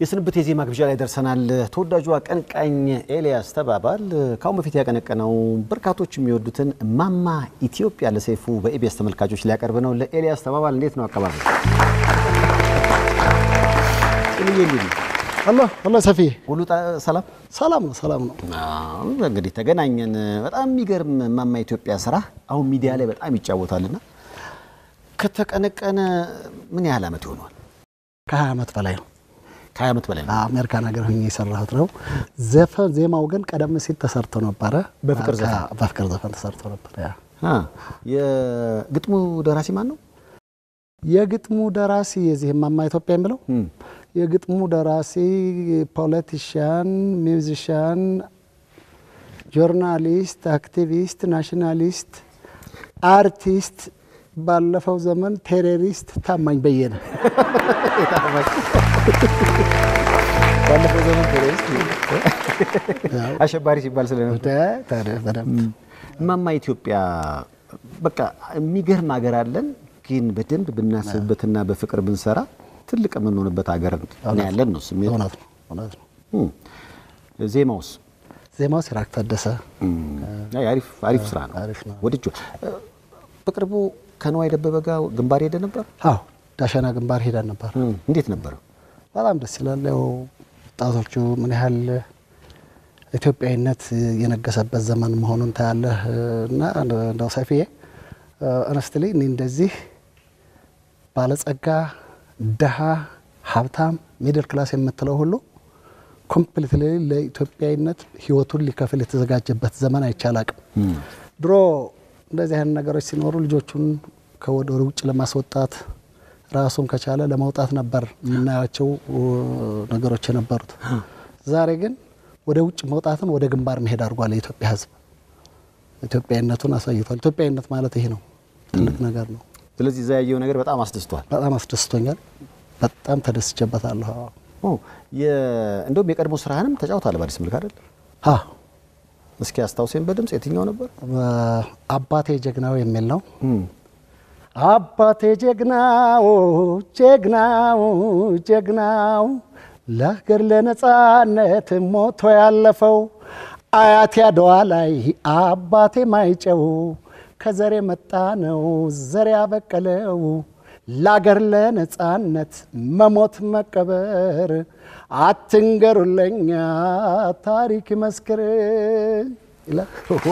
የስንብት የዜማ ግብዣ ላይ ደርሰናል። ተወዳጁ አቀንቃኝ ኤልያስ ተባባል ከአሁን በፊት ያቀነቀነው በርካቶች የሚወዱትን እማማ ኢትዮጵያ ለሰይፉ በኢቢኤስ ተመልካቾች ሊያቀርብ ነው። ለኤልያስ ተባባል እንዴት ነው አቀባበል? ጥልዬ እንዴት ነው? አሎ አሎ፣ ሰፊ ሁሉ ጣ- ሰላም? ሰላም ነው፣ ሰላም ነው። አዎ፣ እንግዲህ ተገናኘን። በጣም የሚገርም እማማ ኢትዮጵያ ስራ አሁን ሚዲያ ላይ በጣም ይጫወታልና ከተቀነቀነ ምን ያህል ዓመት ይሆነዋል? ከሀያ ዓመት በላይ ነው። ከሀያ ዓመት በላይ ነው። አሜሪካን ሀገር ሆኜ የሰራሁት ነው። ዘፈን ዜማው ግን ቀደም ሲል ተሰርቶ ነበረ። በፍቅር ዘፈን? ከ- በፍቅር ዘፈን ተሰርቶ ነበር። ያ አ፣ የግጥሙ ደራሲ ማን ነው? የግጥሙ ደራሲ የዚህ እማማ ኢትዮጵያ የሚለው እም፣ የግጥሙ ደራሲ ፖለቲሽያን፣ ሚውዚሽያን፣ ጆርናሊስት፣ አክቲቪስት፣ ናሽናሊስት፣ አርቲስት፣ ባለፈው ዘመን ቴሮሪስት ታማኝ በየነ ባለፈው ዘመን ቴሮሪስት አሸባሪ ሲባል ስለነበር ተ- ተ- በደንብ እማማ ኢትዮጵያ በቃ የሚገርም ሀገር አለን፣ ግን በደንብ ብናስብበትና በፍቅር ብንሰራ ትልቅ የምንሆንበት ሀገር ነው ያለን ነው ስሜት። እውነት ነው እውነት ነው። እም፣ ዜማውስ ዜማው ሲራክ ታደሰ እም፣ አይ፣ አሪፍ አሪፍ ስራ ነው አሪፍ ነው። ወድጄ በቅርቡ ከነዋይ ደበበ ጋር ግንባር ሄደ ነበር። አዎ ዳሸና ግንባር ሄደን ነበር። እም፣ እንዴት ነበረ? በጣም ደስ ይላል። ያው ወጣቶቹ ምን ያህል ኢትዮጵያዊነት የነገሰበት ዘመን መሆኑን ታያለህ። እና እንደው ሰፊዬ እነስትሌ እኔ እንደዚህ ባለጸጋ፣ ድሃ፣ ሀብታም፣ ሚድል ክላስ የምትለው ሁሉ ኮምፕሊትሊ ለኢትዮጵያዊነት ህይወቱን ሊከፍል የተዘጋጀበት ዘመን አይቻል አቅም ድሮ እንደዚህ አይነት ነገሮች ሲኖሩ ልጆቹን ከወደ ውጭ ለማስወጣት ራሱን ከቻለ ለማውጣት ነበር የምናያቸው እ, ነገሮች የነበሩት። ዛሬ ግን ወደ ውጭ መውጣትን ወደ ግንባር መሄድ አድርጓል የኢትዮጵያ ሕዝብ ኢትዮጵያዊነቱን አሳይቷል። ኢትዮጵያዊነት ማለት ይሄ ነው፣ ትልቅ ነገር ነው። ስለዚህ እዛ ያየው ነገር በጣም አስደስቷል። በጣም አስደስቶኛል። በጣም ተደስቼበታለሁ። አዎ። ኦ፣ የ- እንደውም የቀድሞ ስራህንም ተጫውተሃል በአዲስ መልክ አይደል? አዎ እስኪ አስታውሴን በድምጽ የትኛው ነበር? አባቴ ጀግናው የሚል ነው። እም፣ አባቴ ጀግናው ጀግናው ጀግናው ለሀገር ለነጻነት ሞቶ ያለፈው አያቴ አድዋ ላይ አባቴ ማይጨው ከዘር የመጣ ነው ዘር ያበቀለው ለአገር ለነጻነት መሞት መቀበር አትንገሩለኛ ታሪክ ይመስክር ይላል።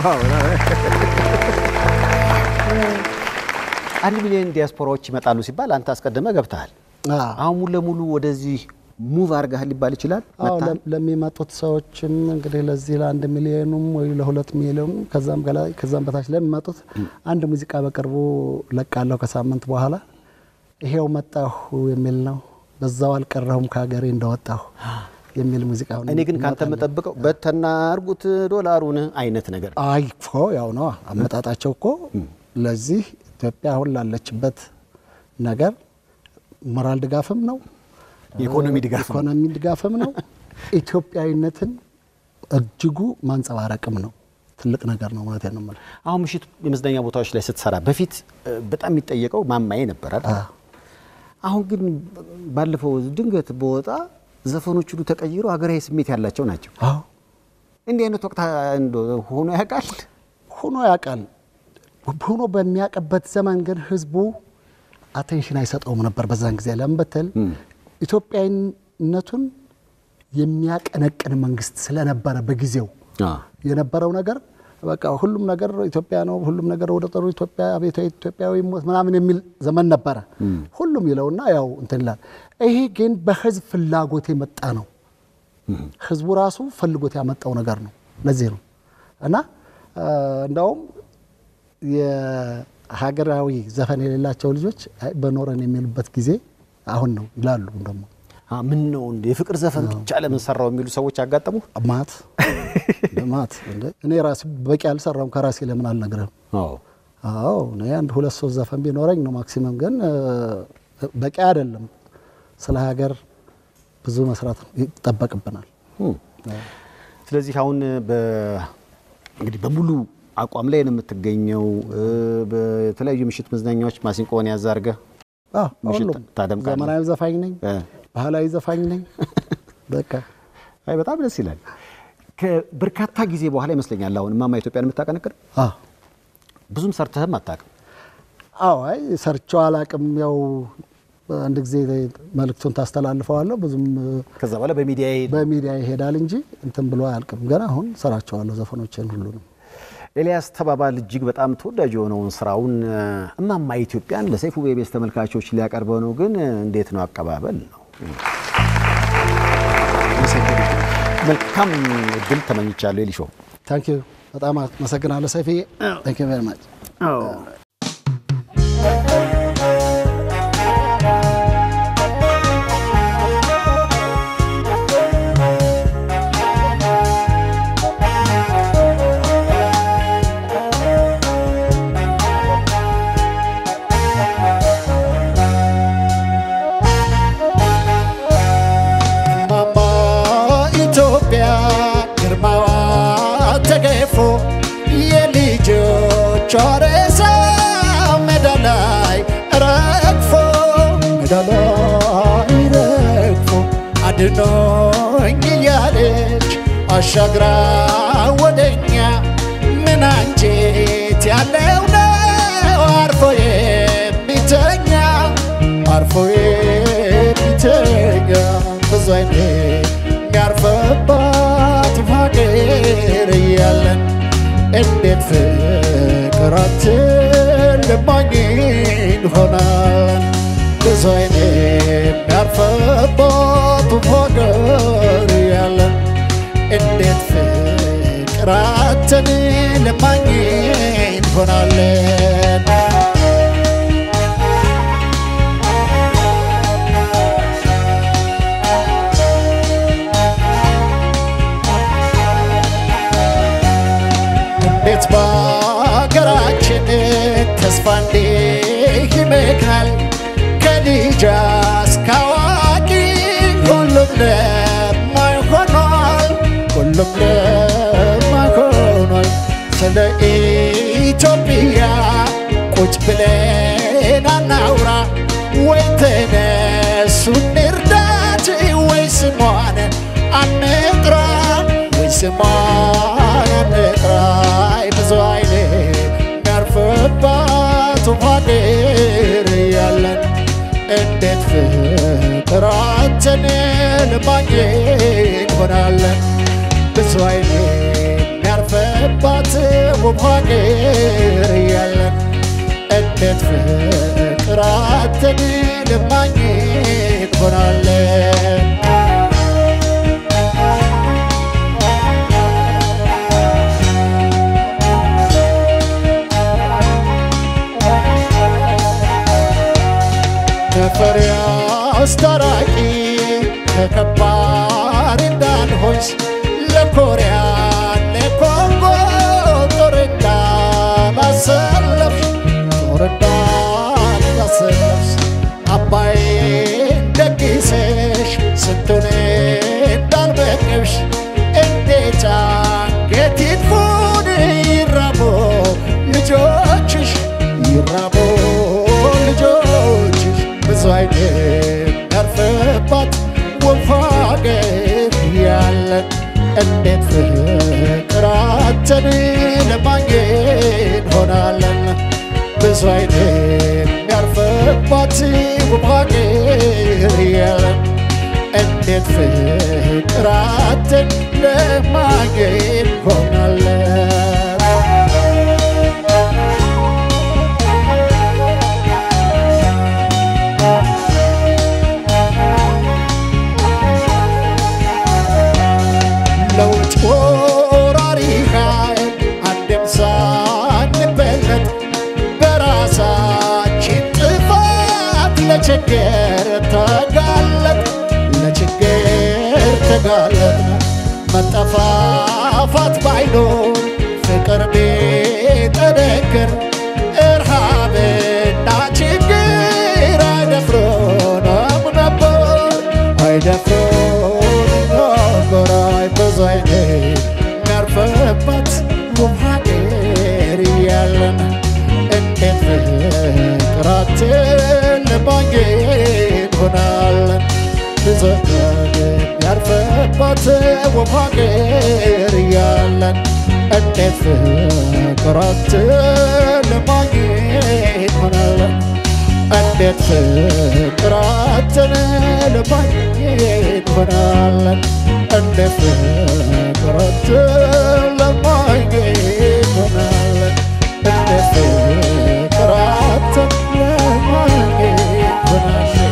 አንድ ሚሊዮን ዲያስፖራዎች ይመጣሉ ሲባል አንተ አስቀድመ ገብተሃል። አዎ። አሁን ሙሉ ለሙሉ ወደዚህ ሙቭ አድርገሃል ሊባል ይችላል። አዎ መጥተሃል? ለ- ለሚመጡት ሰዎችም እንግዲህ ለዚህ ለአንድ ሚሊዮኑም ወይ ለሁለት ሚሊዮኑ ከዛም በላይ ከዛም በታች ለሚመጡት አንድ ሙዚቃ በቅርቡ ለቃለሁ ከሳምንት በኋላ ይሄው መጣሁ የሚል ነው። በዛው አልቀረሁም ከሀገሬ እንደወጣሁ የሚል ሙዚቃ ነው። እኔ ግን ካንተ የምጠብቀው በተና አርጉት ዶላሩን አይነት ነገር አይ እኮ ያው ነው አመጣጣቸው እኮ ለዚህ ኢትዮጵያ አሁን ላለችበት ነገር ሞራል ድጋፍም ነው የኢኮኖሚ ድጋፍ ነው። ኢኮኖሚ ድጋፍም ነው። ኢትዮጵያዊነትን እጅጉ ማንጸባረቅም ነው። ትልቅ ነገር ነው ማለት ነው የምልህ። አሁን ምሽት የመዝናኛ ቦታዎች ላይ ስትሰራ በፊት እ፣ በጣም የሚጠየቀው ማማዬ ነበራል። አሁን ግን ባለፈው ድንገት በወጣ ዘፈኖች ሁሉ ተቀይሮ ሀገራዊ ስሜት ያላቸው ናቸው። አዎ እንዲህ አይነት ወቅት እንደው ሆኖ ያውቃል? ሆኖ ያውቃል። ሆኖ በሚያውቅበት ዘመን ግን ህዝቡ አቴንሽን አይሰጠውም ነበር። በዛን ጊዜ ለምን ብትል ኢትዮጵያዊነቱን የሚያቀነቅን መንግስት ስለነበረ በጊዜው የነበረው ነገር በቃ ሁሉም ነገር ኢትዮጵያ ነው፣ ሁሉም ነገር ወደ ጥሩ ኢትዮጵያ አብዮታዊ ኢትዮጵያዊ ሞት ምናምን የሚል ዘመን ነበረ። ሁሉም ይለውና ያው እንትን ይላል። ይሄ ግን በህዝብ ፍላጎት የመጣ ነው። ህዝቡ ራሱ ፈልጎት ያመጣው ነገር ነው። ለዚህ ነው እና እ፣ እንደውም የሀገራዊ ዘፈን የሌላቸው ልጆች አይ በኖረን የሚሉበት ጊዜ አሁን ነው ይላሉ ደግሞ አ፣ ምን ነው እንደ የፍቅር ዘፈን ብቻ ለምን ሰራው የሚሉ ሰዎች አጋጠሙ። ማት ማት እንደ እኔ ራሴ በቂ አልሰራም ከራሴ ለምን አልነግርህም? አዎ አዎ እኔ አንድ ሁለት ሶስት ዘፈን ቢኖረኝ ነው ማክሲመም፣ ግን እ፣ በቂ አይደለም። ስለ ሀገር ብዙ መስራት ይጠበቅብናል። እም። ስለዚህ አሁን በ- እንግዲህ በሙሉ አቋም ላይ ነው የምትገኘው። እ፣ በተለያዩ ምሽት መዝናኛዎች ማሲንቆን ያዛርገ አዎ፣ ምሽት ሁሉም ታደምቃለህ? ዘመናዊ ዘፋኝ ነኝ፣ እ፣ ባህላዊ ዘፋኝ ነኝ፣ በቃ አይ በጣም ደስ ይላል። ከበርካታ ጊዜ በኋላ ይመስለኛል አሁን እማማ ኢትዮጵያን የምታቀነቅን አዎ ብዙም ሰርተህም አታውቅም። አዎ አይ ሰርቼው አላቅም። ያው አንድ ጊዜ መልእክቱን ታስተላልፈዋለሁ ብዙም ከዛ በኋላ በሚዲያ በሚዲያ ይሄዳል እንጂ እንትን ብሎ አያልቅም። ገና አሁን ሰራቸዋለሁ ዘፈኖችን ሁሉንም። ኤልያስ ተባባል እጅግ በጣም ተወዳጅ የሆነውን ስራውን እማማ ኢትዮጵያን ለሰይፉ ቤቤስ ተመልካቾች ሊያቀርበው ነው። ግን እንዴት ነው አቀባበል ነው? መልካም እድል ተመኝቻለሁ። ኤሊሾ ታንክ ዩ በጣም አመሰግናለሁ ሰይፍዬ። ታንክ ዩ ቬሪ ማች። ማማ ኢትዮጵያ ግርማዋ ተገፎ የልጆቿ ሬሳ ሜዳ ላይ ረግፎ ሜዳ ላይ ረግፎ አድኖኝ እያለች አሻግራ ወደኛ ምን አንጀት ያለው ነው አርፎ የሚተኛ አርፎ የሚተኛ ብዙ አይነት የሚያርፍባት ሀገር እያለን እንዴት ፍቅራችን ልማኝ እንሆናለን። ብዙ አይነት የሚያርፍባት ሀገር እያለን እንዴት ፍቅራችን ልማኝ እንሆናለን። እንዴት በሀገራችን ተስፋ እንዲህ ይመካል ከልጅ እስከ አዋቂ ሁሉም ለማኝ ሆኗል ሁሉም ለማኝ ሆኗል ስለ ኢትዮጵያ ቁጭ ብለን አናውራ ወይ ተነሱ እንርዳት ወይ ስሟን አንጥራ ወይ ስሟን አንጥራ ብዙ አይነት የሚያርፍባት ሀገር ያለን እንዴት ፍቅራችን ለማግኘት ሆናለን ብዙ አይነት የሚያርፍባት ውብ ሀገር ያለን እንዴት ፍቅራችን ለማግኘት ሆናለን ተፈሪ አስታራቂ ከከባድ እንዳንሆንስ ለኮሪያ ለኮንጎ ጦር እንዳላሰለፍ ጦር እንዳላሰለፍስ አባይን ደግሰሽ ስንቱን እንዳልበቅብሽ እንዴት አንገት ይድፉን ይራቦ ልጆችሽ ይራቦ ልጆችሽ ብዙ አይነት ያርፍባት ውብ ሀገር ያለን እንዴት ፍቅራችን ለማግኘት ሆናለን ብዙ አይነት ያርፍባት ውብ ሀገር ያለን እንዴት ፍቅራችን ለማግኘት ሆናለን ለውጭ ወራሪ ኃይል አንድም ሳንበለጥ በራሳችን ጥፋት ለችግር ተጋለጥ ለችግር ተጋለጥ መጠፋፋት ባይኖር ፍቅር ቢጠነክር እርሃብና ችግር አይደፍሮንም ነበር አይደፍሮንም ነበር አይ ብዙ አይነት የሚያርፍባት ውብ ሀገር እያለን እንዴት ፍቅራችን ለማግኘት ሆናለን ብዙ የሚያርፍ ያልፍባት ውብ ሀገር እያለን እንዴት ፍቅራችን ለማግኘት ሆናለን እንዴት ፍቅራችን ለማግኘት ሆናለን እንዴት ፍቅራችን ለማግኘት ሆናለን እንዴት ፍቅራችን ለማግኘት ሆናለን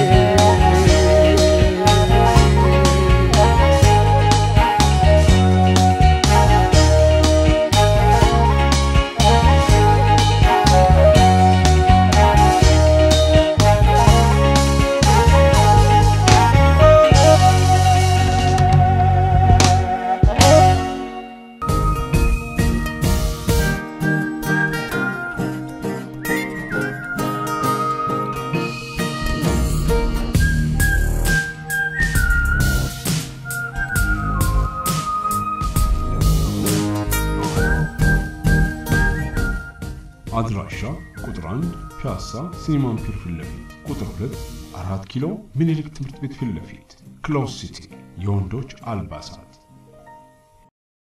አድራሻ ቁጥር 1 ፒያሳ ሲኒማን ፒር ፊት ለፊት፣ ቁጥር 2 4 ኪሎ ምኒልክ ትምህርት ቤት ፊት ለፊት፣ ክሎዝ ሲቲ የወንዶች አልባሳት